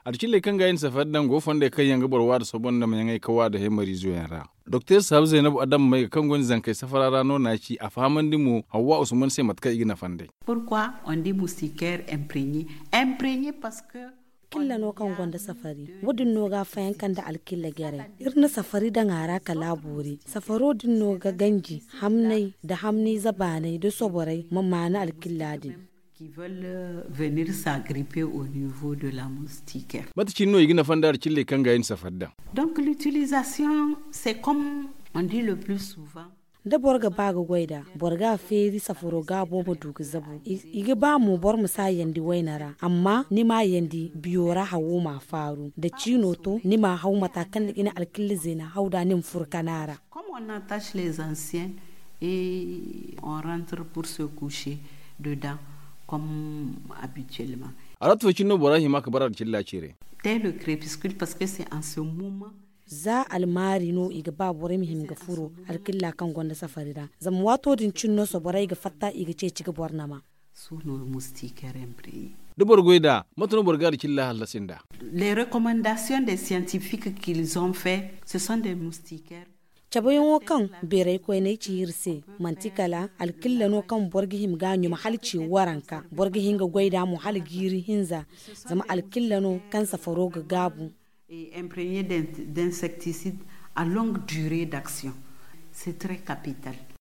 arkille kan ga yin safar dan go fonde kan yanga borwa da sabon da mai kawa da hemari zuwa yara dr sabu zainabu adam mai kan gon zankai safara rano na ci a faman dimu hawa usman sai matka igina fande pourquoi on dit moustiquaire imprégné imprégné parce que killa no kan gonda safari wudin no ga fayan kan da alkilla gere irna safari da ngara ka laburi safaro din no ga ganji hamnai da hamni zabanai da soborai mamma na alkilla din qui veulent venir s'agripper au niveau de la moustiquaire. Mata cinno igina fandar cille kan ga yin safarda. Donc l'utilisation c'est comme on dit le plus souvent da borga baga gwaida borga feri safuro ga bobo dugu zabu igi ba mu bor mu sa yandi wainara amma ni ma yandi biyora hawo ma faru da cino to ni ma hau matakan da ina alkilli zina hauda nin furkanara comme on attache les anciens et on rentre pour se coucher dedans comme habituellement aratu cinno borahi maka barar cilla cire dès le crépuscule parce que c'est en ce moment za almari no iga ba bore mihim ga furo alkilla kan gonda safarida zam wato din cinno so bore iga fatta iga ce ciga borna ma sous nos moustiquaires imprégnés dubar goida matuno borgar cilla halasinda les recommandations des scientifiques qu'ils ont fait ce sont des moustiquaires cabayin wo kan berai ko ne ci hirse mantikala alkilla no kan borgi him ganyu ma halci waranka borgi hinga gwaida mu hal giri hinza zama alkilla no kan safaro ga gabu et imprégné d'insecticides à longue durée d'action. C'est très capital.